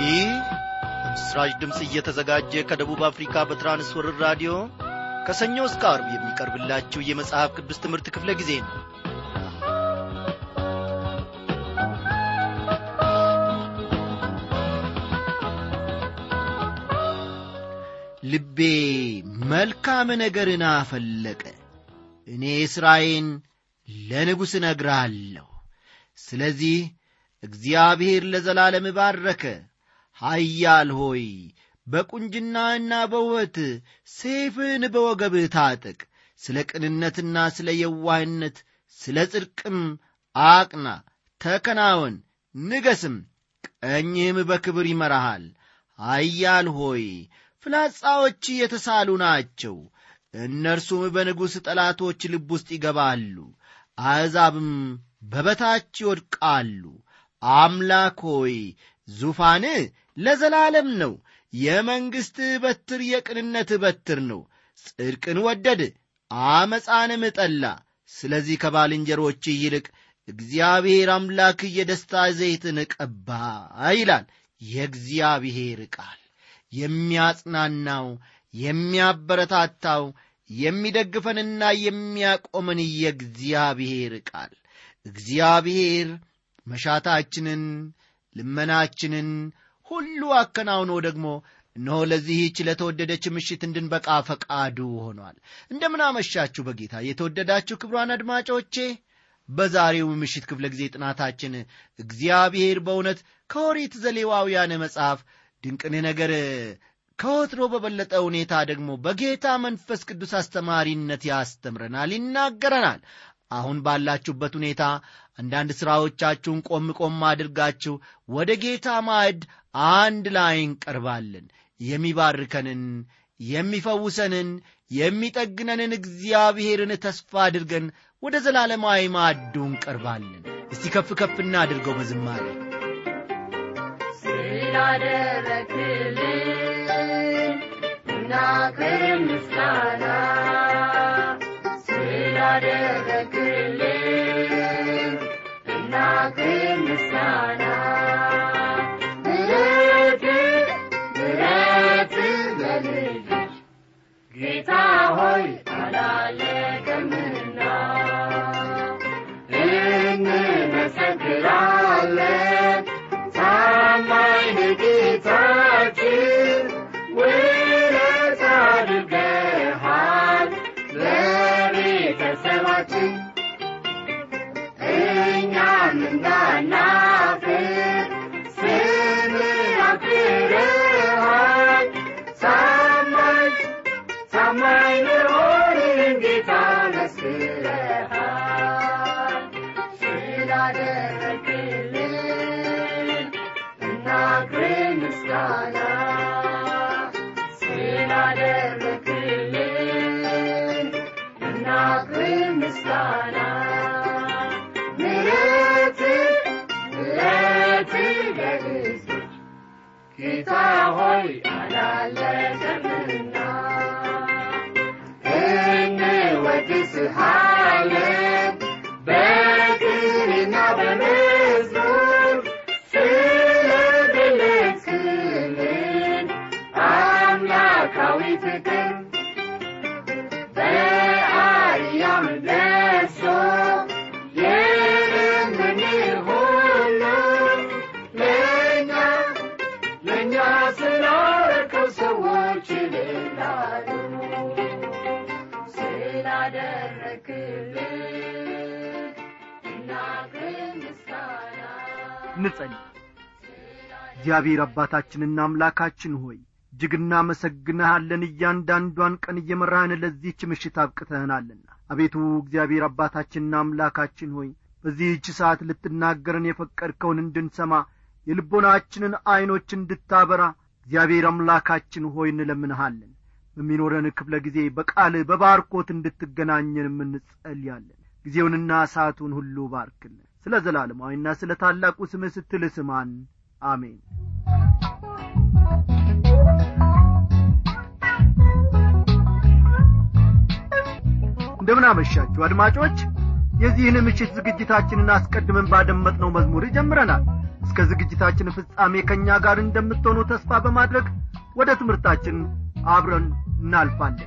ይህ ምስራች ድምፅ እየተዘጋጀ ከደቡብ አፍሪካ በትራንስወርር ራዲዮ ከሰኞ እስከ አርብ የሚቀርብላችሁ የመጽሐፍ ቅዱስ ትምህርት ክፍለ ጊዜ ነው ልቤ መልካም ነገርን አፈለቀ እኔ ሥራዬን ለንጉሥ እነግራለሁ ስለዚህ እግዚአብሔር ለዘላለም ባረከ ኃያል ሆይ በቁንጅናና በውበት ሴፍን በወገብህ ታጥቅ ስለ ቅንነትና ስለ የዋህነት ስለ ጽድቅም አቅና ተከናወን ንገስም ቀኝህም በክብር ይመራሃል ኃያል ሆይ ፍላጻዎች የተሳሉ ናቸው እነርሱም በንጉሥ ጠላቶች ልብ ውስጥ ይገባሉ አሕዛብም በበታች ይወድቃሉ አምላክ ሆይ ዙፋን ለዘላለም ነው የመንግሥትህ በትር የቅንነት በትር ነው ጽድቅን ወደድ አመፃንም ጠላ ስለዚህ ከባልንጀሮች ይልቅ እግዚአብሔር አምላክ የደስታ ዘይትን ቀባ ይላል የእግዚአብሔር ቃል የሚያጽናናው የሚያበረታታው የሚደግፈንና የሚያቆመን የእግዚአብሔር ቃል እግዚአብሔር መሻታችንን ልመናችንን ሁሉ አከናውኖ ደግሞ እነሆ ለዚህች ለተወደደች ምሽት እንድንበቃ ፈቃዱ ሆኗል እንደምናመሻችሁ በጌታ የተወደዳችሁ ክብሯን አድማጮቼ በዛሬው ምሽት ክፍለ ጊዜ ጥናታችን እግዚአብሔር በእውነት ከኦሪት ዘሌዋውያን መጽሐፍ ድንቅን ነገር ከወትሮ በበለጠ ሁኔታ ደግሞ በጌታ መንፈስ ቅዱስ አስተማሪነት ያስተምረናል ይናገረናል አሁን ባላችሁበት ሁኔታ አንዳንድ ሥራዎቻችሁን ቆም ቆም አድርጋችሁ ወደ ጌታ ማዕድ አንድ ላይ እንቀርባለን የሚባርከንን የሚፈውሰንን የሚጠግነንን እግዚአብሔርን ተስፋ አድርገን ወደ ዘላለማዊ ማዕዱ እንቀርባለን እስቲ ከፍ ከፍ እናድርገው በዝማሬ ስላደረክልን እናክብር ምስጋና ስላደረክልን እናክብር ምስጋና ምሕረት ምሕረት ለልጅ ጌታ ሆይ አላለቀምና እንመሰክራለን ታማኝ ጌታችን ውለት አድርገሃል ለቤተሰባችን እኛም እንዳናፍር ስምህ አክብረሃል ታማኝ ታማኝ መሆንን ጌታ መስክረሃል ስላደረግልን እናክብር ምስጋና ስላደረግልን እናክብር ምስጋና ምሕረት ምሕረት ለሕዝብ ጌታ ሆይ አላለቀምና እንወድስሃለን በቅኔና በመዝሙር ስለገለጽክልን አምላካዊ ፍቅር በአርያም ደርሶ የለመንን ሁሉ ለእኛ ለእኛ ስላረከው ሰዎች ይልላሉ ስላደረክልን እናግር ምስጋና እንጸልይ እግዚአብሔር አባታችንና አምላካችን ሆይ እጅግ እናመሰግንሃለን እያንዳንዷን ቀን እየመራህን ለዚህች ምሽት አብቅተህናልና አቤቱ እግዚአብሔር አባታችንና አምላካችን ሆይ በዚህች ሰዓት ልትናገረን የፈቀድከውን እንድንሰማ የልቦናችንን ዐይኖች እንድታበራ እግዚአብሔር አምላካችን ሆይ እንለምንሃለን በሚኖረን ክፍለ ጊዜ በቃል በባርኮት እንድትገናኘንም እንጸልያለን ጊዜውንና ሰዓቱን ሁሉ ባርክልን ስለ ዘላለማዊና ስለ ታላቁ ስምህ ስትል ስማን አሜን እንደምን አመሻችሁ አድማጮች የዚህን ምሽት ዝግጅታችንን አስቀድመን ባደመጥነው መዝሙር ጀምረናል እስከ ዝግጅታችን ፍጻሜ ከእኛ ጋር እንደምትሆኑ ተስፋ በማድረግ ወደ ትምህርታችን አብረን እናልፋለን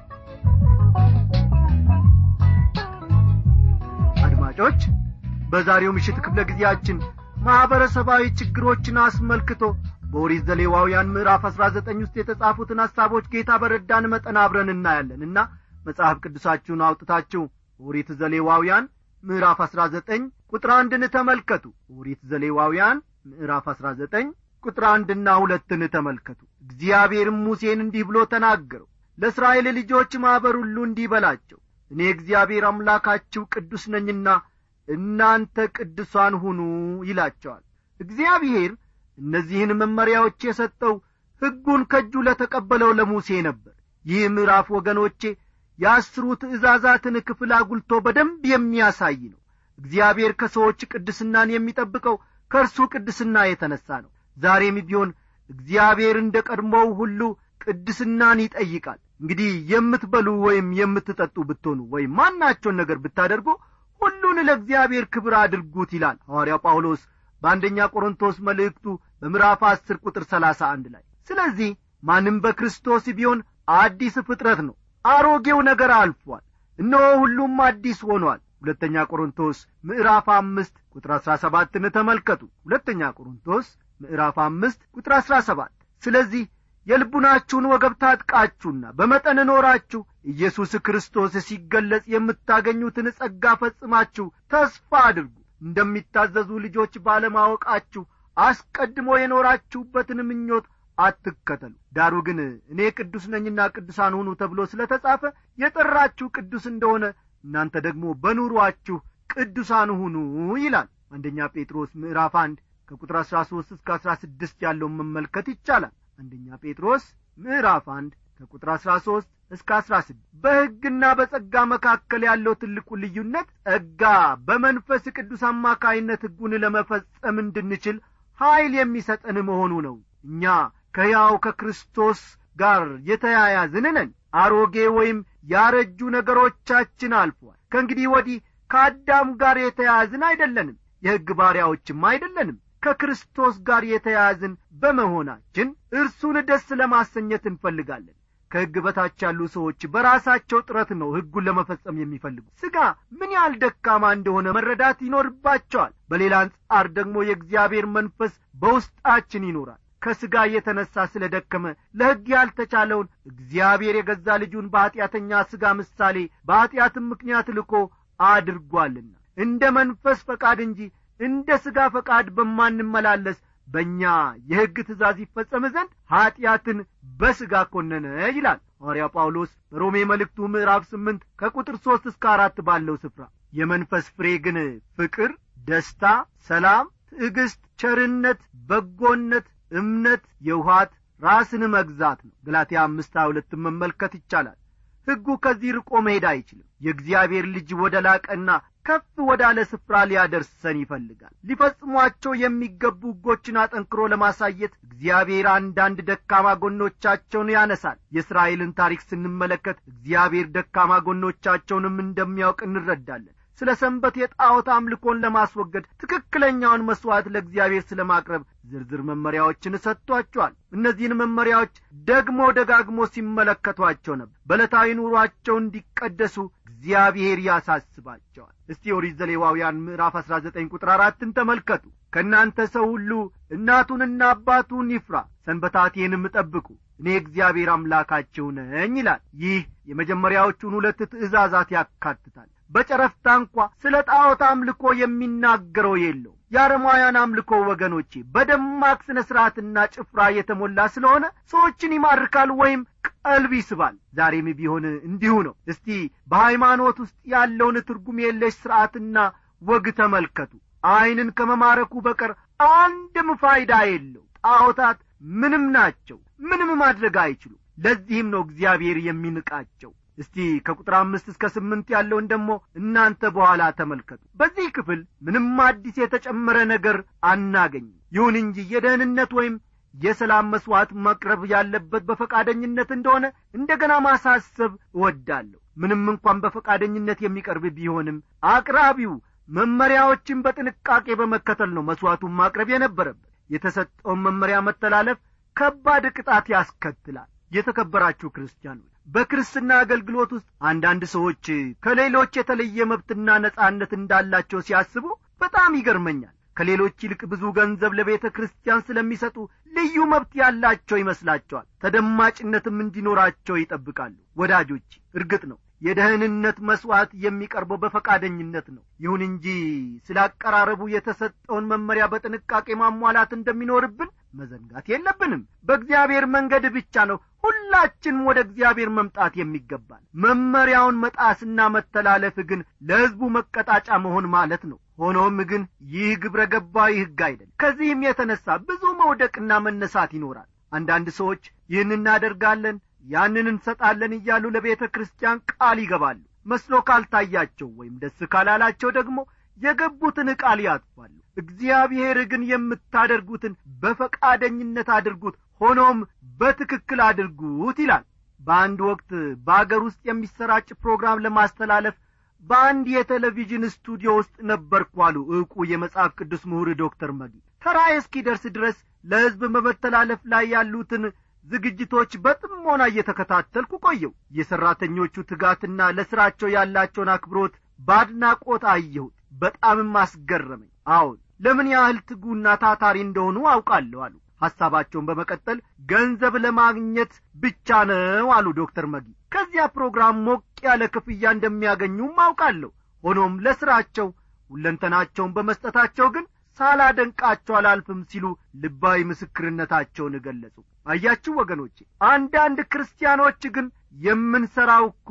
አድማጮች በዛሬው ምሽት ክፍለ ጊዜያችን ማኅበረሰባዊ ችግሮችን አስመልክቶ በኦሪት ዘሌዋውያን ምዕራፍ አሥራ ዘጠኝ ውስጥ የተጻፉትን ሐሳቦች ጌታ በረዳን መጠን አብረን እናያለንና መጽሐፍ ቅዱሳችሁን አውጥታችሁ ኦሪት ዘሌዋውያን ምዕራፍ አሥራ ዘጠኝ ቁጥር አንድን ተመልከቱ ኦሪት ዘሌዋውያን ምዕራፍ አሥራ ዘጠኝ ቁጥር አንድና ሁለትን ተመልከቱ እግዚአብሔርም ሙሴን እንዲህ ብሎ ተናገረው ለእስራኤል ልጆች ማኅበር ሁሉ እንዲህ በላቸው እኔ እግዚአብሔር አምላካችሁ ቅዱስ ነኝና እናንተ ቅዱሳን ሁኑ ይላቸዋል እግዚአብሔር እነዚህን መመሪያዎች የሰጠው ሕጉን ከእጁ ለተቀበለው ለሙሴ ነበር ይህ ምዕራፍ ወገኖቼ የአስሩ ትእዛዛትን ክፍል አጉልቶ በደንብ የሚያሳይ ነው እግዚአብሔር ከሰዎች ቅድስናን የሚጠብቀው ከእርሱ ቅድስና የተነሣ ነው ዛሬም ቢሆን እግዚአብሔር እንደ ቀድሞው ሁሉ ቅድስናን ይጠይቃል እንግዲህ የምትበሉ ወይም የምትጠጡ ብትሆኑ ወይም ማናቸውን ነገር ብታደርጉ ሁሉን ለእግዚአብሔር ክብር አድርጉት ይላል ሐዋርያው ጳውሎስ በአንደኛ ቆሮንቶስ መልእክቱ በምዕራፍ አስር ቁጥር ሰላሳ አንድ ላይ ስለዚህ ማንም በክርስቶስ ቢሆን አዲስ ፍጥረት ነው አሮጌው ነገር አልፏል እነሆ ሁሉም አዲስ ሆኗል ሁለተኛ ቆሮንቶስ ምዕራፍ አምስት ቁጥር አሥራ ሰባትን ተመልከቱ ሁለተኛ ቆሮንቶስ ምዕራፍ አምስት ቁጥር አሥራ ሰባት ስለዚህ የልቡናችሁን ወገብ ታጥቃችሁና በመጠን ኖራችሁ ኢየሱስ ክርስቶስ ሲገለጽ የምታገኙትን ጸጋ ፈጽማችሁ ተስፋ አድርጉ እንደሚታዘዙ ልጆች ባለማወቃችሁ አስቀድሞ የኖራችሁበትን ምኞት አትከተሉ ዳሩ ግን እኔ ቅዱስ ነኝና ቅዱሳን ሁኑ ተብሎ ስለ ተጻፈ የጠራችሁ ቅዱስ እንደሆነ እናንተ ደግሞ በኑሮአችሁ ቅዱሳን ሁኑ ይላል አንደኛ ጴጥሮስ ምዕራፍ አንድ ከቁጥር አሥራ ሦስት እስከ አሥራ ስድስት ያለውን መመልከት ይቻላል አንደኛ ጴጥሮስ ምዕራፍ አንድ ከቁጥር አሥራ ሦስት እስከ አሥራ ስድስት በሕግና በጸጋ መካከል ያለው ትልቁ ልዩነት ጸጋ በመንፈስ ቅዱስ አማካይነት ሕጉን ለመፈጸም እንድንችል ኀይል የሚሰጠን መሆኑ ነው እኛ ከያው ከክርስቶስ ጋር የተያያዝን ነን አሮጌ ወይም ያረጁ ነገሮቻችን አልፏል ከእንግዲህ ወዲህ ከአዳም ጋር የተያያዝን አይደለንም የሕግ ባሪያዎችም አይደለንም ከክርስቶስ ጋር የተያያዝን በመሆናችን እርሱን ደስ ለማሰኘት እንፈልጋለን ከሕግ በታች ያሉ ሰዎች በራሳቸው ጥረት ነው ሕጉን ለመፈጸም የሚፈልጉ ሥጋ ምን ያህል ደካማ እንደሆነ መረዳት ይኖርባቸዋል በሌላ አንጻር ደግሞ የእግዚአብሔር መንፈስ በውስጣችን ይኖራል ከሥጋ የተነሣ ስለ ደከመ ለሕግ ያልተቻለውን እግዚአብሔር የገዛ ልጁን በኀጢአተኛ ሥጋ ምሳሌ በኀጢአትም ምክንያት ልኮ አድርጓልና እንደ መንፈስ ፈቃድ እንጂ እንደ ሥጋ ፈቃድ በማንመላለስ በእኛ የሕግ ትእዛዝ ይፈጸም ዘንድ ኀጢአትን በሥጋ ኰነነ ይላል ሐዋርያ ጳውሎስ በሮሜ መልእክቱ ምዕራፍ ስምንት ከቁጥር ሦስት እስከ አራት ባለው ስፍራ የመንፈስ ፍሬ ግን ፍቅር ደስታ ሰላም ትዕግስት ቸርነት በጎነት እምነት የውሃት ራስን መግዛት ነው ገላትያ አምስት ሁለትን መመልከት ይቻላል ሕጉ ከዚህ ርቆ መሄድ አይችልም የእግዚአብሔር ልጅ ወደ ላቀና ከፍ ወዳለ ስፍራ ሊያደርሰን ይፈልጋል ሊፈጽሟቸው የሚገቡ ሕጎችን አጠንክሮ ለማሳየት እግዚአብሔር አንዳንድ ደካማ ጎኖቻቸውን ያነሳል የእስራኤልን ታሪክ ስንመለከት እግዚአብሔር ደካማ ጎኖቻቸውንም እንደሚያውቅ እንረዳለን ስለ ሰንበት የጣዖት አምልኮን ለማስወገድ ትክክለኛውን መሥዋዕት ለእግዚአብሔር ስለ ማቅረብ ዝርዝር መመሪያዎችን ሰጥቷቸዋል እነዚህን መመሪያዎች ደግሞ ደጋግሞ ሲመለከቷቸው ነበር በዕለታዊ ኑሯቸው እንዲቀደሱ እግዚአብሔር ያሳስባቸዋል እስቲ ኦሪት ዘሌዋውያን ምዕራፍ አሥራ ዘጠኝ ቁጥር አራትን ተመልከቱ ከእናንተ ሰው ሁሉ እናቱንና አባቱን ይፍራ ሰንበታቴንም ጠብቁ እኔ እግዚአብሔር አምላካችሁ ነኝ ይላል ይህ የመጀመሪያዎቹን ሁለት ትእዛዛት ያካትታል በጨረፍታ እንኳ ስለ ጣዖት አምልኮ የሚናገረው የለው የአረማውያን አምልኮ ወገኖቼ በደማቅ ስነ ሥርዓትና ጭፍራ የተሞላ ስለሆነ ሰዎችን ይማርካል ወይም ቀልብ ይስባል ዛሬም ቢሆን እንዲሁ ነው እስቲ በሃይማኖት ውስጥ ያለውን ትርጉም የለሽ ሥርዓትና ወግ ተመልከቱ ዐይንን ከመማረኩ በቀር አንድም ፋይዳ የለው ጣዖታት ምንም ናቸው ምንም ማድረግ አይችሉም ለዚህም ነው እግዚአብሔር የሚንቃቸው እስቲ ከቁጥር አምስት እስከ ስምንት ያለውን ደግሞ እናንተ በኋላ ተመልከቱ በዚህ ክፍል ምንም አዲስ የተጨመረ ነገር አናገኝም ይሁን እንጂ የደህንነት ወይም የሰላም መሥዋዕት መቅረብ ያለበት በፈቃደኝነት እንደሆነ እንደገና ማሳሰብ እወዳለሁ ምንም እንኳን በፈቃደኝነት የሚቀርብ ቢሆንም አቅራቢው መመሪያዎችን በጥንቃቄ በመከተል ነው መሥዋዕቱን ማቅረብ የነበረበት የተሰጠውን መመሪያ መተላለፍ ከባድ ቅጣት ያስከትላል የተከበራችሁ ክርስቲያኖች በክርስትና አገልግሎት ውስጥ አንዳንድ ሰዎች ከሌሎች የተለየ መብትና ነጻነት እንዳላቸው ሲያስቡ በጣም ይገርመኛል ከሌሎች ይልቅ ብዙ ገንዘብ ለቤተ ክርስቲያን ስለሚሰጡ ልዩ መብት ያላቸው ይመስላቸዋል ተደማጭነትም እንዲኖራቸው ይጠብቃሉ ወዳጆች እርግጥ ነው የደህንነት መሥዋዕት የሚቀርበው በፈቃደኝነት ነው ይሁን እንጂ ስላቀራረቡ የተሰጠውን መመሪያ በጥንቃቄ ማሟላት እንደሚኖርብን መዘንጋት የለብንም በእግዚአብሔር መንገድ ብቻ ነው ሁላችንም ወደ እግዚአብሔር መምጣት የሚገባል መመሪያውን መጣስና መተላለፍ ግን ለሕዝቡ መቀጣጫ መሆን ማለት ነው ሆኖም ግን ይህ ግብረ ገባዊ ሕግ አይደል ከዚህም የተነሳ ብዙ መውደቅና መነሳት ይኖራል አንዳንድ ሰዎች ይህን እናደርጋለን ያንን እንሰጣለን እያሉ ለቤተ ክርስቲያን ቃል ይገባሉ መስሎ ካልታያቸው ወይም ደስ ካላላቸው ደግሞ የገቡትን ቃል ያጥፋሉ እግዚአብሔር ግን የምታደርጉትን በፈቃደኝነት አድርጉት ሆኖም በትክክል አድርጉት ይላል በአንድ ወቅት በአገር ውስጥ የሚሰራጭ ፕሮግራም ለማስተላለፍ በአንድ የቴሌቪዥን ስቱዲዮ ውስጥ ነበርኩ አሉ ዕውቁ የመጽሐፍ ቅዱስ ምሁር ዶክተር መጊ ተራዬ እስኪደርስ ድረስ ለሕዝብ በመተላለፍ ላይ ያሉትን ዝግጅቶች በጥሞና እየተከታተልኩ ቆየው የሠራተኞቹ ትጋትና ለሥራቸው ያላቸውን አክብሮት በአድናቆት አየሁት በጣምም አስገረመኝ አዎን ለምን ያህል ትጉና ታታሪ እንደሆኑ አውቃለሁ አሉ ሐሳባቸውን በመቀጠል ገንዘብ ለማግኘት ብቻ ነው አሉ ዶክተር መጊ ከዚያ ፕሮግራም ሞቅ ያለ ክፍያ እንደሚያገኙም አውቃለሁ ሆኖም ለሥራቸው ሁለንተናቸውን በመስጠታቸው ግን ሳላደንቃቸው አላልፍም ሲሉ ልባዊ ምስክርነታቸውን ገለጹ አያችሁ ወገኖቼ አንዳንድ ክርስቲያኖች ግን የምንሠራው እኮ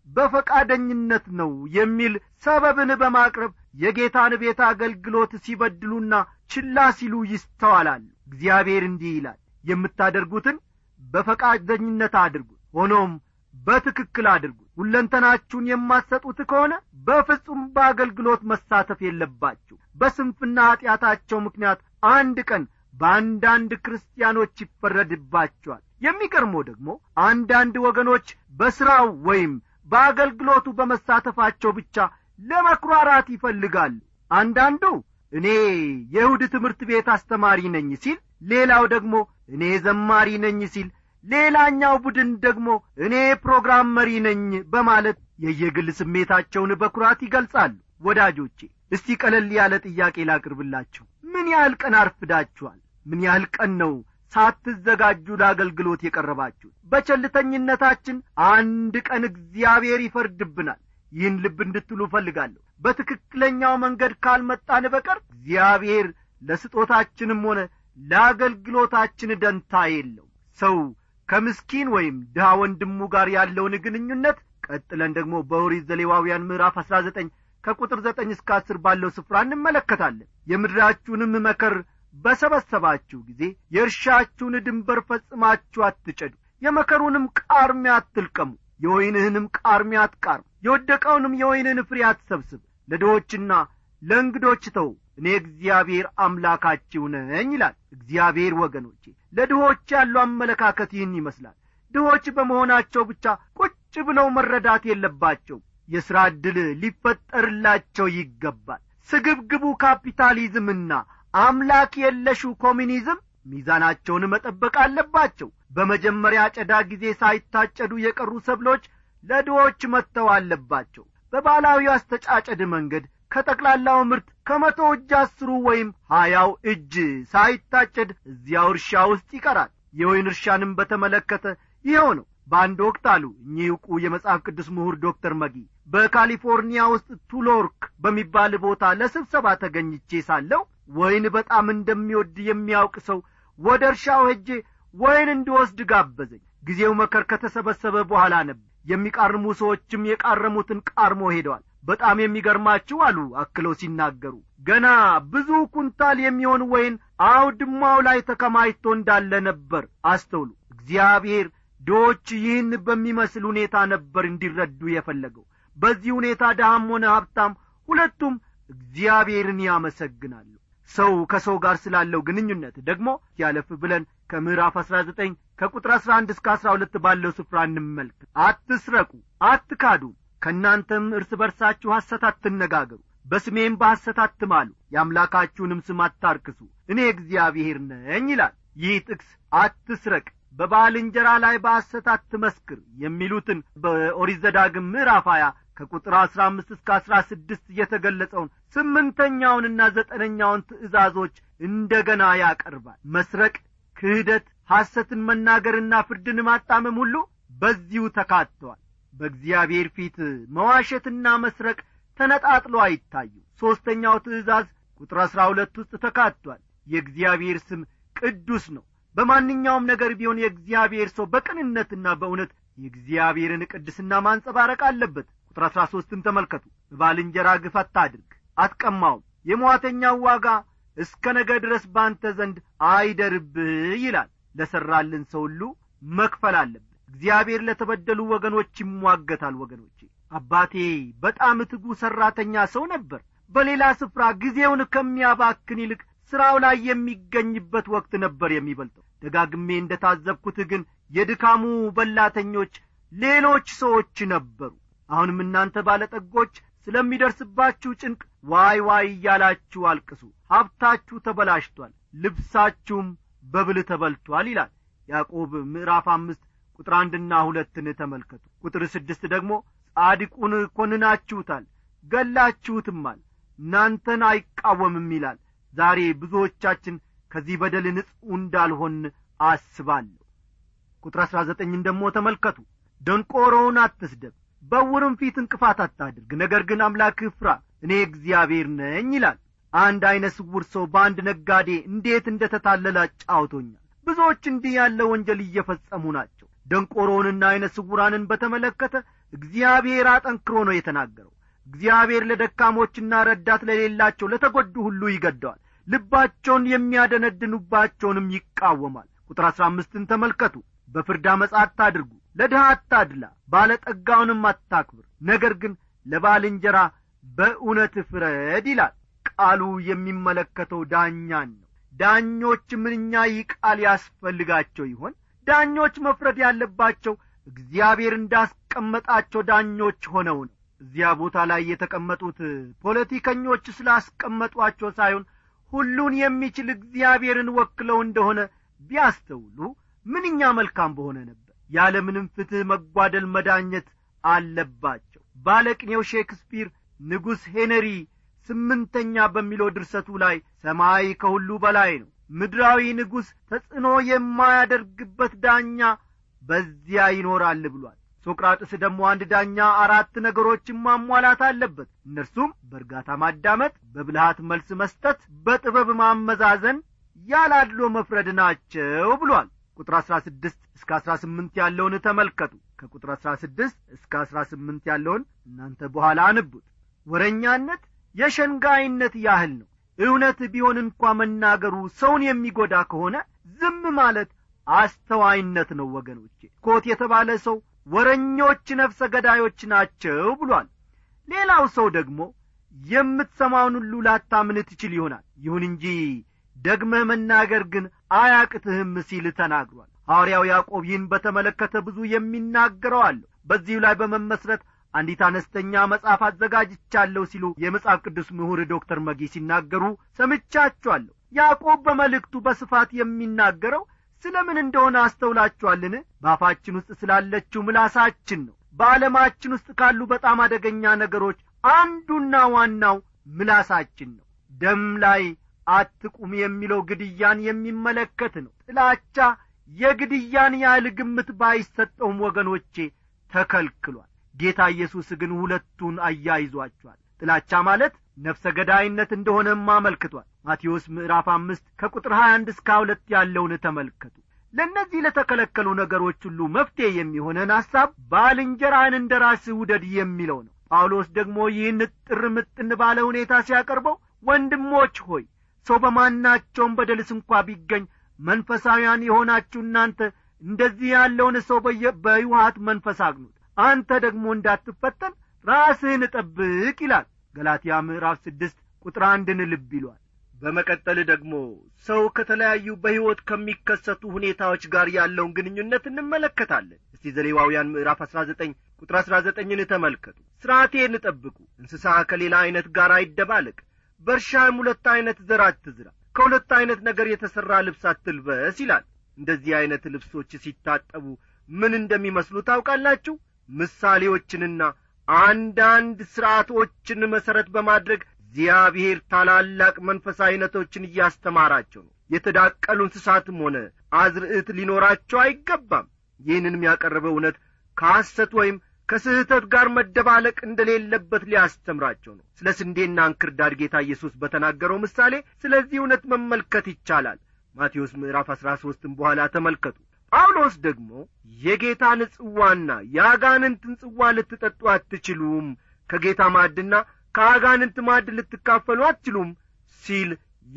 በፈቃደኝነት ነው የሚል ሰበብን በማቅረብ የጌታን ቤት አገልግሎት ሲበድሉና ችላ ሲሉ ይስተዋላሉ እግዚአብሔር እንዲህ ይላል የምታደርጉትን በፈቃደኝነት አድርጉት ሆኖም በትክክል አድርጉት ሁለንተናችሁን የማትሰጡት ከሆነ በፍጹም በአገልግሎት መሳተፍ የለባችሁ በስንፍና ኀጢአታቸው ምክንያት አንድ ቀን በአንዳንድ ክርስቲያኖች ይፈረድባቸዋል የሚገርመው ደግሞ አንዳንድ ወገኖች በሥራው ወይም በአገልግሎቱ በመሳተፋቸው ብቻ ለመኩራራት ይፈልጋሉ አንዳንዱ እኔ የእሁድ ትምህርት ቤት አስተማሪ ነኝ ሲል ሌላው ደግሞ እኔ ዘማሪ ነኝ ሲል ሌላኛው ቡድን ደግሞ እኔ ፕሮግራም መሪ ነኝ በማለት የየግል ስሜታቸውን በኩራት ይገልጻሉ ወዳጆቼ እስቲ ቀለል ያለ ጥያቄ ላቅርብላችሁ ምን ያህል ቀን አርፍዳችኋል ምን ያህል ቀን ነው ሳትዘጋጁ ለአገልግሎት የቀረባችሁ በቸልተኝነታችን አንድ ቀን እግዚአብሔር ይፈርድብናል ይህን ልብ እንድትሉ እፈልጋለሁ በትክክለኛው መንገድ ካልመጣን በቀር እግዚአብሔር ለስጦታችንም ሆነ ለአገልግሎታችን ደንታ የለው ሰው ከምስኪን ወይም ድሃ ወንድሙ ጋር ያለውን ግንኙነት ቀጥለን ደግሞ በኦሪት ዘሌዋውያን ምዕራፍ አሥራ ዘጠኝ ከቁጥር ዘጠኝ እስከ አስር ባለው ስፍራ እንመለከታለን የምድራችሁንም መከር በሰበሰባችሁ ጊዜ የእርሻችሁን ድንበር ፈጽማችሁ አትጨዱ የመከሩንም ቃርሚያ አትልቀሙ የወይንህንም ቃርሚያ አትቃርም የወደቀውንም የወይንህን ፍሬ አትሰብስብ ለድሆችና ለእንግዶች ተው እኔ እግዚአብሔር አምላካችሁ ነኝ ይላል እግዚአብሔር ወገኖቼ ለድሆች ያለው አመለካከት ይህን ይመስላል ድሆች በመሆናቸው ብቻ ቁጭ ብለው መረዳት የለባቸው የሥራ ዕድል ሊፈጠርላቸው ይገባል ስግብግቡ ካፒታሊዝምና አምላክ የለሹ ኮሚኒዝም ሚዛናቸውን መጠበቅ አለባቸው በመጀመሪያ አጨዳ ጊዜ ሳይታጨዱ የቀሩ ሰብሎች ለድሆች መጥተው አለባቸው በባህላዊ አስተጫጨድ መንገድ ከጠቅላላው ምርት ከመቶ እጅ አስሩ ወይም ሀያው እጅ ሳይታጨድ እዚያው እርሻ ውስጥ ይቀራል የወይን እርሻንም በተመለከተ ይኸው ነው በአንድ ወቅት አሉ እኚህ ዕውቁ የመጽሐፍ ቅዱስ ምሁር ዶክተር መጊ በካሊፎርኒያ ውስጥ ቱሎርክ በሚባል ቦታ ለስብሰባ ተገኝቼ ሳለው ወይን በጣም እንደሚወድ የሚያውቅ ሰው ወደ እርሻው ሄጄ ወይን እንዲወስድ ጋበዘኝ ጊዜው መከር ከተሰበሰበ በኋላ ነበር የሚቃርሙ ሰዎችም የቃረሙትን ቃርሞ ሄደዋል በጣም የሚገርማችሁ አሉ አክለው ሲናገሩ ገና ብዙ ኩንታል የሚሆን ወይን አውድማው ላይ ተከማችቶ እንዳለ ነበር አስተውሉ እግዚአብሔር ድሆች ይህን በሚመስል ሁኔታ ነበር እንዲረዱ የፈለገው በዚህ ሁኔታ ድሃም ሆነ ሀብታም ሁለቱም እግዚአብሔርን ያመሰግናሉ ሰው ከሰው ጋር ስላለው ግንኙነት ደግሞ ያለፍ ብለን ከምዕራፍ አሥራ ዘጠኝ ከቁጥር አሥራ አንድ እስከ አሥራ ሁለት ባለው ስፍራ እንመልከት አትስረቁ አትካዱ ከእናንተም እርስ በርሳችሁ ሐሰት አትነጋገሩ በስሜም በሐሰት አትማሉ የአምላካችሁንም ስም አታርክሱ እኔ እግዚአብሔር ነኝ ይላል ይህ ጥቅስ አትስረቅ በባልንጀራ ላይ በሐሰት አትመስክር የሚሉትን በኦሪት ዘዳግም ምዕራፍ ሀያ ከቁጥር አሥራ አምስት እስከ አሥራ ስድስት የተገለጸውን ስምንተኛውንና ዘጠነኛውን ትእዛዞች እንደ ገና ያቀርባል መስረቅ ክህደት ሐሰትን መናገርና ፍርድን ማጣመም ሁሉ በዚሁ ተካተዋል በእግዚአብሔር ፊት መዋሸትና መስረቅ ተነጣጥሎ አይታዩ ሦስተኛው ትእዛዝ ቁጥር አሥራ ሁለት ውስጥ ተካቷል የእግዚአብሔር ስም ቅዱስ ነው በማንኛውም ነገር ቢሆን የእግዚአብሔር ሰው በቅንነትና በእውነት የእግዚአብሔርን ቅድስና ማንጸባረቅ አለበት ቁጥር አሥራ ሦስትን ተመልከቱ በባልንጀራ ግፍ አታድርግ አትቀማውም የሟተኛው ዋጋ እስከ ነገ ድረስ ባንተ ዘንድ አይደርብህ ይላል ለሠራልን ሰው ሁሉ መክፈል አለብን እግዚአብሔር ለተበደሉ ወገኖች ይሟገታል ወገኖቼ አባቴ በጣም ትጉ ሠራተኛ ሰው ነበር በሌላ ስፍራ ጊዜውን ከሚያባክን ይልቅ ሥራው ላይ የሚገኝበት ወቅት ነበር የሚበልጠው ደጋግሜ እንደ ታዘብኩት ግን የድካሙ በላተኞች ሌሎች ሰዎች ነበሩ አሁንም እናንተ ባለጠጎች ስለሚደርስባችሁ ጭንቅ ዋይ ዋይ እያላችሁ አልቅሱ ሀብታችሁ ተበላሽቷል ልብሳችሁም በብል ተበልቷል ይላል ያዕቆብ ምዕራፍ አምስት ቁጥር አንድና ሁለትን ተመልከቱ ቁጥር ስድስት ደግሞ ጻድቁን ኰንናችሁታል ገላችሁትማል እናንተን አይቃወምም ይላል ዛሬ ብዙዎቻችን ከዚህ በደል ንጹሕ እንዳልሆን አስባለሁ ቁጥር አሥራ ዘጠኝን ደግሞ ተመልከቱ ደንቆሮውን አትስደብ በውርም ፊት እንቅፋት አታድርግ ነገር ግን አምላክህ ፍራ እኔ እግዚአብሔር ነኝ ይላል አንድ ዐይነ ስውር ሰው በአንድ ነጋዴ እንዴት እንደ ተታለለ አጫውቶኛል ብዙዎች እንዲህ ያለ ወንጀል እየፈጸሙ ናቸው ደንቆሮውንና ዐይነ ስውራንን በተመለከተ እግዚአብሔር አጠንክሮ ነው የተናገረው እግዚአብሔር ለደካሞችና ረዳት ለሌላቸው ለተጐዱ ሁሉ ይገደዋል ልባቸውን የሚያደነድኑባቸውንም ይቃወማል ቁጥር አሥራ አምስትን ተመልከቱ በፍርድ አመፃ አታድርጉ ለድሃ አታድላ ባለጠጋውንም አታክብር ነገር ግን ለባልንጀራ በእውነት ፍረድ ይላል ቃሉ የሚመለከተው ዳኛን ነው ዳኞች ምንኛ ይህ ቃል ያስፈልጋቸው ይሆን ዳኞች መፍረድ ያለባቸው እግዚአብሔር እንዳስቀመጣቸው ዳኞች ሆነው ነው እዚያ ቦታ ላይ የተቀመጡት ፖለቲከኞች ስላስቀመጧቸው ሳይሆን ሁሉን የሚችል እግዚአብሔርን ወክለው እንደሆነ ቢያስተውሉ ምንኛ መልካም በሆነ ነበር ያለ ምንም ፍትሕ መጓደል መዳኘት አለባቸው ባለቅኔው ሼክስፒር ንጉሥ ሄነሪ ስምንተኛ በሚለው ድርሰቱ ላይ ሰማይ ከሁሉ በላይ ነው ምድራዊ ንጉሥ ተጽዕኖ የማያደርግበት ዳኛ በዚያ ይኖራል ብሏል ሶቅራጥስ ደግሞ አንድ ዳኛ አራት ነገሮችን ማሟላት አለበት እነርሱም በእርጋታ ማዳመጥ በብልሃት መልስ መስጠት በጥበብ ማመዛዘን ያላድሎ መፍረድ ናቸው ብሏል ቁጥር አሥራ ስድስት እስከ አሥራ ስምንት ያለውን ተመልከቱ ከቁጥር አሥራ ስድስት እስከ አሥራ ስምንት ያለውን እናንተ በኋላ አንቡት ወረኛነት የሸንጋይነት ያህል ነው እውነት ቢሆን እንኳ መናገሩ ሰውን የሚጐዳ ከሆነ ዝም ማለት አስተዋይነት ነው ወገኖቼ ኮት የተባለ ሰው ወረኞች ነፍሰ ገዳዮች ናቸው ብሏል ሌላው ሰው ደግሞ የምትሰማውን ሁሉ ላታምን ትችል ይሆናል ይሁን እንጂ ደግመህ መናገር ግን አያቅትህም ሲል ተናግሯል ሐዋርያው ያዕቆብ ይህን በተመለከተ ብዙ የሚናገረው አለሁ በዚሁ ላይ በመመስረት አንዲት አነስተኛ መጽሐፍ አዘጋጅቻለሁ ሲሉ የመጽሐፍ ቅዱስ ምሁር ዶክተር መጊ ሲናገሩ ሰምቻችኋለሁ ያዕቆብ በመልእክቱ በስፋት የሚናገረው ስለ ምን እንደሆነ አስተውላችኋልን በአፋችን ውስጥ ስላለችው ምላሳችን ነው በዓለማችን ውስጥ ካሉ በጣም አደገኛ ነገሮች አንዱና ዋናው ምላሳችን ነው ደም ላይ አትቁም የሚለው ግድያን የሚመለከት ነው ጥላቻ የግድያን ያህል ግምት ባይሰጠውም ወገኖቼ ተከልክሏል ጌታ ኢየሱስ ግን ሁለቱን አያይዟቸዋል ጥላቻ ማለት ነፍሰ ገዳይነት እንደሆነም አመልክቷል ማቴዎስ ምዕራፍ አምስት ከቁጥር ሀያ አንድ እስከ ሁለት ያለውን ተመልከቱ ለእነዚህ ለተከለከሉ ነገሮች ሁሉ መፍትሔ የሚሆነን ሐሳብ ባልንጀራህን እንደ ራስህ ውደድ የሚለው ነው ጳውሎስ ደግሞ ይህን ጥር ምጥን ባለ ሁኔታ ሲያቀርበው ወንድሞች ሆይ ሰው በማናቸውም በደልስ እንኳ ቢገኝ መንፈሳውያን የሆናችሁ እናንተ እንደዚህ ያለውን ሰው በይውሃት መንፈስ አግኑት አንተ ደግሞ እንዳትፈተን ራስህን ጠብቅ ይላል ገላትያ ምዕራፍ ስድስት ቁጥር አንድን ልብ ይሏል በመቀጠል ደግሞ ሰው ከተለያዩ በሕይወት ከሚከሰቱ ሁኔታዎች ጋር ያለውን ግንኙነት እንመለከታለን እስቲ እስቲ ዘሌዋውያን ምዕራፍ አሥራ ዘጠኝ ቁጥር አሥራ ዘጠኝን ተመልከቱ ሥርዓቴን ጠብቁ እንስሳ ከሌላ ዐይነት ጋር አይደባለቅ በእርሻም ሁለት ዐይነት ዘር አትዝራ ከሁለት ዐይነት ነገር የተሠራ ልብስ አትልበስ ይላል እንደዚህ ዐይነት ልብሶች ሲታጠቡ ምን እንደሚመስሉ ታውቃላችሁ ምሳሌዎችንና አንዳንድ ሥርዓቶችን መሠረት በማድረግ እግዚአብሔር ታላላቅ መንፈሳዊነቶችን እያስተማራቸው ነው የተዳቀሉ እንስሳትም ሆነ አዝርዕት ሊኖራቸው አይገባም ይህንንም ያቀረበው እውነት ከሐሰት ወይም ከስህተት ጋር መደባለቅ እንደሌለበት ሊያስተምራቸው ነው ስለ ስንዴና እንክርዳድ ጌታ ኢየሱስ በተናገረው ምሳሌ ስለዚህ እውነት መመልከት ይቻላል ማቴዎስ ምዕራፍ አሥራ ሦስትም በኋላ ተመልከቱ ጳውሎስ ደግሞ የጌታን ጽዋና የአጋንንትን ጽዋ ልትጠጡ አትችሉም ከጌታ ማዕድና ከአጋንንት ማዕድ ልትካፈሉ አትችሉም ሲል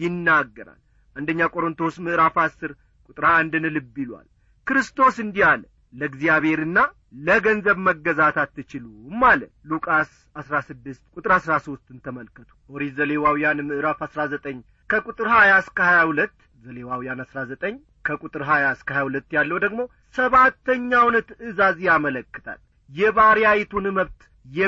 ይናገራል አንደኛ ቆሮንቶስ ምዕራፍ አስር ቁጥር አንድን ልብ ይሏል ክርስቶስ እንዲህ አለ ለእግዚአብሔርና ለገንዘብ መገዛት አትችሉም አለ ሉቃስ አሥራ ስድስት ቁጥር አሥራ ሦስትን ተመልከቱ ኦሪት ዘሌዋውያን ምዕራፍ አሥራ ዘጠኝ ከቁጥር ሀያ እስከ ሀያ ሁለት ዘሌዋውያን አሥራ ዘጠኝ ከቁጥር ሀያ እስከ ሀያ ሁለት ያለው ደግሞ ሰባተኛውን ትእዛዝ ያመለክታል የባሪያይቱን መብት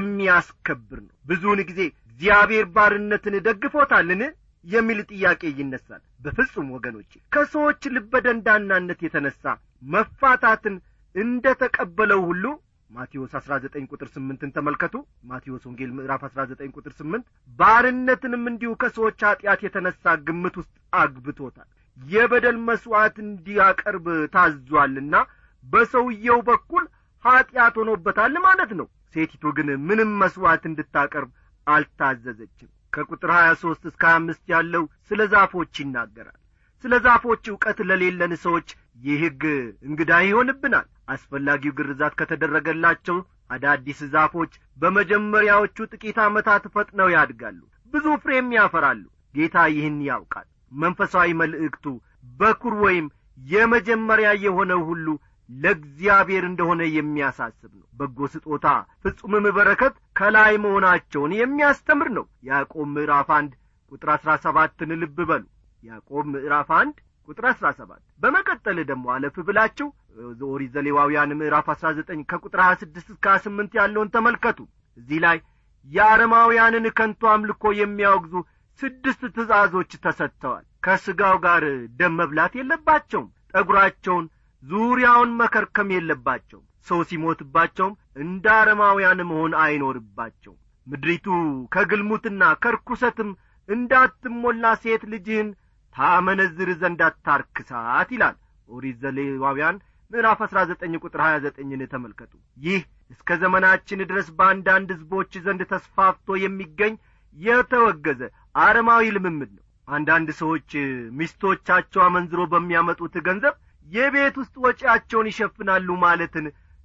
የሚያስከብር ነው ብዙውን ጊዜ እግዚአብሔር ባርነትን ደግፎታልን የሚል ጥያቄ ይነሳል በፍጹም ወገኖቼ ከሰዎች ልበደንዳናነት የተነሣ መፋታትን እንደ ተቀበለው ሁሉ ማቴዎስ አሥራ ዘጠኝ ቁጥር ስምንትን ተመልከቱ ማቴዎስ ወንጌል ምዕራፍ አሥራ ዘጠኝ ቁጥር ስምንት ባርነትንም እንዲሁ ከሰዎች ኀጢአት የተነሣ ግምት ውስጥ አግብቶታል የበደል መሥዋዕት እንዲያቀርብ ታዟልና በሰውየው በኩል ኀጢአት ሆኖበታል ማለት ነው ሴቲቱ ግን ምንም መሥዋዕት እንድታቀርብ አልታዘዘችም ከቁጥር ሀያ ሦስት እስከ ሀያ አምስት ያለው ስለ ዛፎች ይናገራል ስለ ዛፎች ዕውቀት ለሌለን ሰዎች ይህ ሕግ እንግዳ ይሆንብናል አስፈላጊው ግርዛት ከተደረገላቸው አዳዲስ ዛፎች በመጀመሪያዎቹ ጥቂት ዓመታት ፈጥነው ያድጋሉ ብዙ ፍሬም ያፈራሉ ጌታ ይህን ያውቃል መንፈሳዊ መልእክቱ በኩር ወይም የመጀመሪያ የሆነው ሁሉ ለእግዚአብሔር እንደሆነ የሚያሳስብ ነው በጎ ስጦታ ፍጹምም በረከት ከላይ መሆናቸውን የሚያስተምር ነው ያዕቆብ ምዕራፍ አንድ ቁጥር አሥራ ሰባትን ልብ በሉ ያዕቆብ ምዕራፍ አንድ ቁጥር አሥራ ሰባት በመቀጠል ደግሞ አለፍ ብላችሁ ኦሪት ዘሌዋውያን ምዕራፍ አሥራ ዘጠኝ ከቁጥር ሀያ ስድስት እስከ ሀያ ስምንት ያለውን ተመልከቱ እዚህ ላይ የአረማውያንን ከንቱ አምልኮ የሚያወግዙ ስድስት ትእዛዞች ተሰጥተዋል ከሥጋው ጋር ደም መብላት የለባቸውም ጠጒራቸውን ዙሪያውን መከርከም የለባቸውም ሰው ሲሞትባቸውም እንደ አረማውያን መሆን አይኖርባቸውም ምድሪቱ ከግልሙትና ከርኩሰትም እንዳትሞላ ሴት ልጅህን ታመነዝር ዘንድ አታርክሳት ይላል ኦሪት ዘሌዋውያን ምዕራፍ አሥራ ዘጠኝ ቁጥር ሀያ ዘጠኝን ተመልከቱ ይህ እስከ ዘመናችን ድረስ በአንዳንድ ሕዝቦች ዘንድ ተስፋፍቶ የሚገኝ የተወገዘ አረማዊ ልምምድ ነው አንዳንድ ሰዎች ሚስቶቻቸው አመንዝሮ በሚያመጡት ገንዘብ የቤት ውስጥ ወጪያቸውን ይሸፍናሉ ማለትን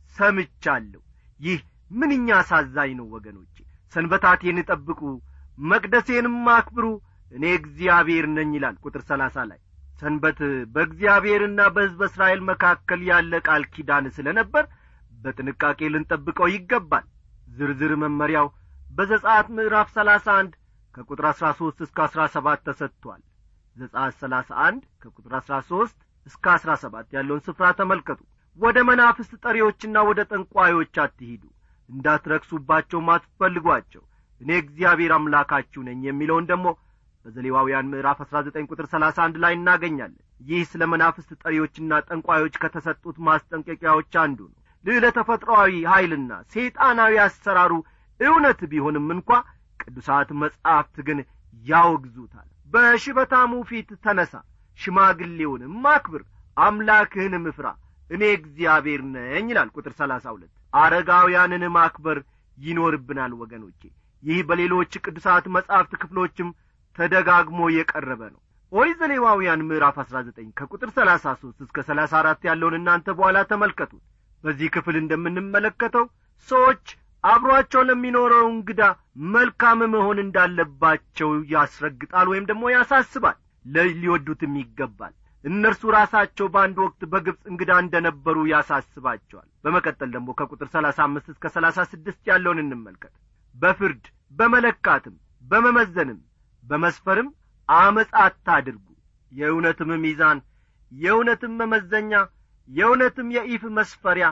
ሰምቻለሁ ይህ ምንኛ አሳዛኝ ነው ወገኖቼ ሰንበታቴን ጠብቁ መቅደሴንም አክብሩ እኔ እግዚአብሔር ነኝ ይላል ቁጥር ሰላሳ ላይ ሰንበት በእግዚአብሔርና በሕዝበ እስራኤል መካከል ያለ ቃል ኪዳን ስለ ነበር በጥንቃቄ ልንጠብቀው ይገባል ዝርዝር መመሪያው በዘጻት ምዕራፍ ሰላሳ አንድ ከቁጥር አሥራ ሦስት እስከ አሥራ ሰባት ተሰጥቷል ዘጻት ሰላሳ አንድ ከቁጥር አሥራ ሦስት እስከ አሥራ ሰባት ያለውን ስፍራ ተመልከቱ ወደ መናፍስት ጠሪዎችና ወደ ጠንቋዮች አትሂዱ እንዳትረክሱባቸውም አትፈልጓቸው እኔ እግዚአብሔር አምላካችሁ ነኝ የሚለውን ደግሞ በዘሌዋውያን ምዕራፍ አሥራ ዘጠኝ ቁጥር ሰላሳ አንድ ላይ እናገኛለን ይህ ስለ መናፍስት ጠሪዎችና ጠንቋዮች ከተሰጡት ማስጠንቀቂያዎች አንዱ ነው ልዕለ ተፈጥሮአዊ ኀይልና ሰይጣናዊ አሰራሩ እውነት ቢሆንም እንኳ ቅዱሳት መጻሕፍት ግን ያወግዙታል በሽበታሙ ፊት ተነሣ ሽማግሌውንም አክብር አምላክህንም እፍራ እኔ እግዚአብሔር ነኝ ይላል ቁጥር ሰላሳ ሁለት አረጋውያንን ማክበር ይኖርብናል ወገኖቼ ይህ በሌሎች ቅዱሳት መጻሕፍት ክፍሎችም ተደጋግሞ የቀረበ ነው ኦሪት ዘሌዋውያን ምዕራፍ አሥራ ዘጠኝ ከቁጥር ሰላሳ ሦስት እስከ ሰላሳ አራት ያለውን እናንተ በኋላ ተመልከቱት በዚህ ክፍል እንደምንመለከተው ሰዎች አብሮአቸው ለሚኖረው እንግዳ መልካም መሆን እንዳለባቸው ያስረግጣል ወይም ደግሞ ያሳስባል ሊወዱትም ይገባል እነርሱ ራሳቸው በአንድ ወቅት በግብፅ እንግዳ እንደ ነበሩ ያሳስባቸዋል በመቀጠል ደግሞ ከቁጥር ሰላሳ አምስት እስከ ሰላሳ ስድስት ያለውን እንመልከት በፍርድ በመለካትም በመመዘንም በመስፈርም አመፃ አታድርጉ የእውነትም ሚዛን የእውነትም መመዘኛ የእውነትም የኢፍ መስፈሪያ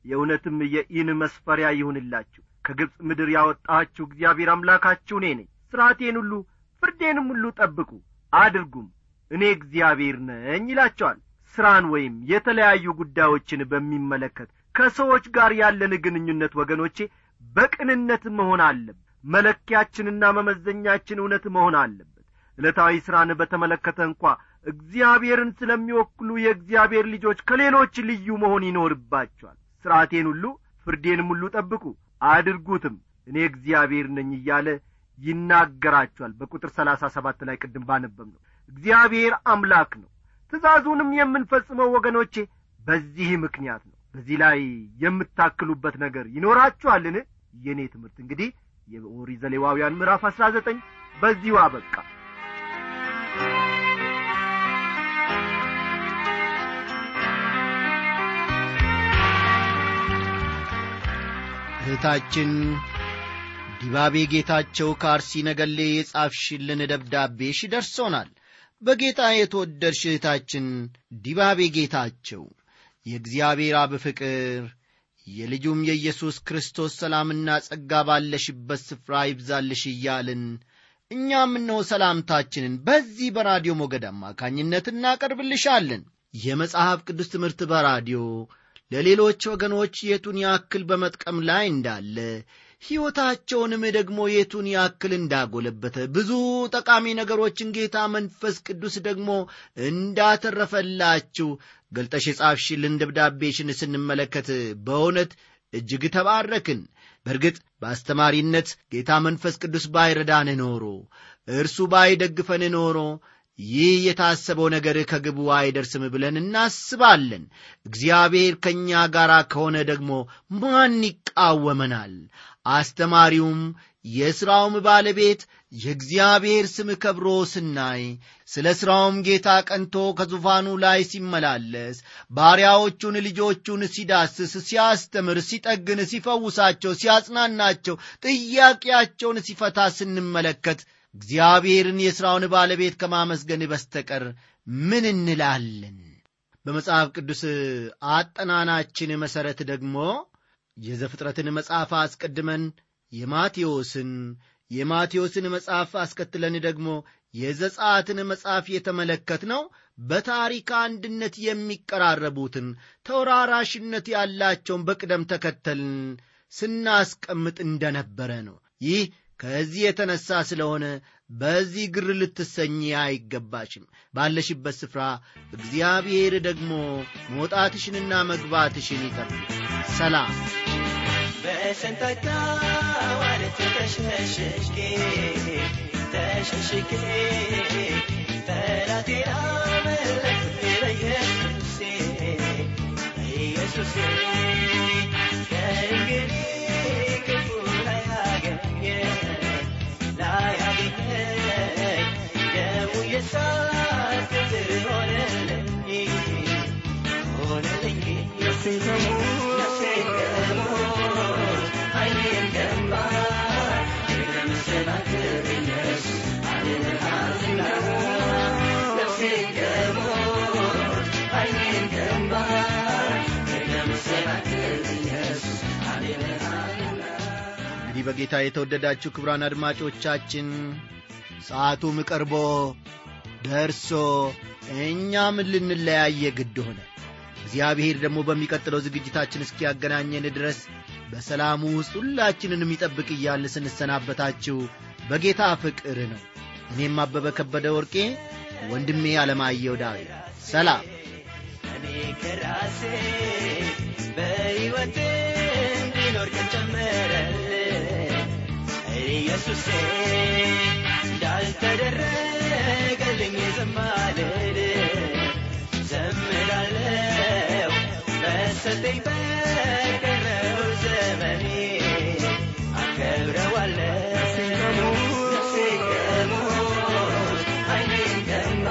የእውነትም የኢን መስፈሪያ ይሁንላችሁ ከግብፅ ምድር ያወጣችሁ እግዚአብሔር አምላካችሁ እኔ ነኝ ሥርዓቴን ሁሉ ፍርዴንም ሁሉ ጠብቁ አድርጉም እኔ እግዚአብሔር ነኝ ይላቸዋል ሥራን ወይም የተለያዩ ጉዳዮችን በሚመለከት ከሰዎች ጋር ያለን ግንኙነት ወገኖቼ በቅንነት መሆን አለበት መለኪያችንና መመዘኛችን እውነት መሆን አለበት ዕለታዊ ሥራን በተመለከተ እንኳ እግዚአብሔርን ስለሚወክሉ የእግዚአብሔር ልጆች ከሌሎች ልዩ መሆን ይኖርባቸዋል ሥርዓቴን ሁሉ ፍርዴንም ሁሉ ጠብቁ አድርጉትም እኔ እግዚአብሔር ነኝ እያለ ይናገራቸዋል በቁጥር ሰላሳ ሰባት ላይ ቅድም ባነበብ ነው እግዚአብሔር አምላክ ነው ትእዛዙንም የምንፈጽመው ወገኖቼ በዚህ ምክንያት ነው በዚህ ላይ የምታክሉበት ነገር ይኖራችኋልን የእኔ ትምህርት እንግዲህ የኦሪት ዘሌዋውያን ምዕራፍ አሥራ ዘጠኝ በዚሁ አበቃ እህታችን ዲባቤ ጌታቸው ከአርሲ ነገሌ የጻፍሽልን ደብዳቤሽ ደርሶናል በጌታ የተወደድሽ እህታችን ዲባቤ ጌታቸው የእግዚአብሔር አብ ፍቅር የልጁም የኢየሱስ ክርስቶስ ሰላምና ጸጋ ባለሽበት ስፍራ ይብዛልሽ እያልን እኛም እነሆ ሰላምታችንን በዚህ በራዲዮ ሞገድ አማካኝነት እናቀርብልሻለን የመጽሐፍ ቅዱስ ትምህርት በራዲዮ ለሌሎች ወገኖች የቱን ያክል በመጥቀም ላይ እንዳለ ሕይወታቸውንም ደግሞ የቱን ያክል እንዳጎለበተ ብዙ ጠቃሚ ነገሮችን ጌታ መንፈስ ቅዱስ ደግሞ እንዳተረፈላችሁ ገልጠሽ የጻፍሽልን ደብዳቤሽን ስንመለከት በእውነት እጅግ ተባረክን በእርግጥ በአስተማሪነት ጌታ መንፈስ ቅዱስ ባይረዳን ኖሮ እርሱ ባይደግፈን ኖሮ ይህ የታሰበው ነገር ከግቡ አይደርስም ብለን እናስባለን እግዚአብሔር ከእኛ ጋር ከሆነ ደግሞ ማን ይቃወመናል አስተማሪውም የሥራውም ባለቤት የእግዚአብሔር ስም ከብሮ ስናይ ስለ ሥራውም ጌታ ቀንቶ ከዙፋኑ ላይ ሲመላለስ ባሪያዎቹን ልጆቹን ሲዳስስ ሲያስተምር ሲጠግን ሲፈውሳቸው ሲያጽናናቸው ጥያቄያቸውን ሲፈታ ስንመለከት እግዚአብሔርን የሥራውን ባለቤት ከማመስገን በስተቀር ምን እንላለን በመጽሐፍ ቅዱስ አጠናናችን መሠረት ደግሞ የዘፍጥረትን መጽሐፍ አስቀድመን የማቴዎስን የማቴዎስን መጽሐፍ አስከትለን ደግሞ የዘጻትን መጽሐፍ የተመለከት ነው በታሪክ አንድነት የሚቀራረቡትን ተወራራሽነት ያላቸውን በቅደም ተከተልን ስናስቀምጥ እንደነበረ ነው ይህ ከዚህ የተነሳ ስለሆነ በዚህ ግር ልትሰኝ አይገባሽም ባለሽበት ስፍራ እግዚአብሔር ደግሞ መውጣትሽንና መግባትሽን ይጠብቅ ሰላም በሰንታታ ዋለት ተሸሸሽኬ ተሸሽኬ ጠላቴን አመለክቴ በኢየሱሴ በኢየሱሴ ከእንግዲህ ክፉ ላያገኘኝ ላያገኘኝ ደሙ የሳት ቅጥር ሆነልኝ ሆነልኝ ነፍሴ ነፍሴ ከሞት ዓይኔን ገንባ ለመሰናክል ኢየሱስ አድነሃልና ነፍሴ ከሞት ዓይኔን ገንባ ለመሰናክል ኢየሱስ አድነሃልና እንግዲህ በጌታ የተወደዳችሁ ክብራን አድማጮቻችን ሰዓቱም ቀርቦ ደርሶ እኛም ልንለያየ ግድ ሆነ እግዚአብሔር ደግሞ በሚቀጥለው ዝግጅታችን እስኪያገናኘን ድረስ በሰላሙ ውስጥ ሁላችንን የሚጠብቅ እያለ ስንሰናበታችሁ በጌታ ፍቅር ነው እኔም አበበ ከበደ ወርቄ ወንድሜ አለማየሁ ዳዊት ሰላም እኔ ከራሴ በሕይወቴ እንዲኖር ቀን ጨመረልኝ ኢየሱሴ እንዳልተደረገልኝ ዘማልል ዘምራለው በሰጠኝ በቀረው ዘመኔ አከብረዋለው ነፍሴ ከሞት ዓይኔን ገንባ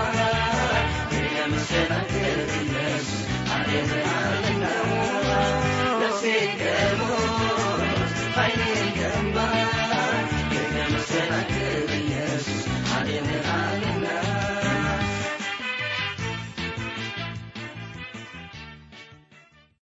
ለመሰናክል ኢየሱስ አድነሃልና ነፍሴ ከሞት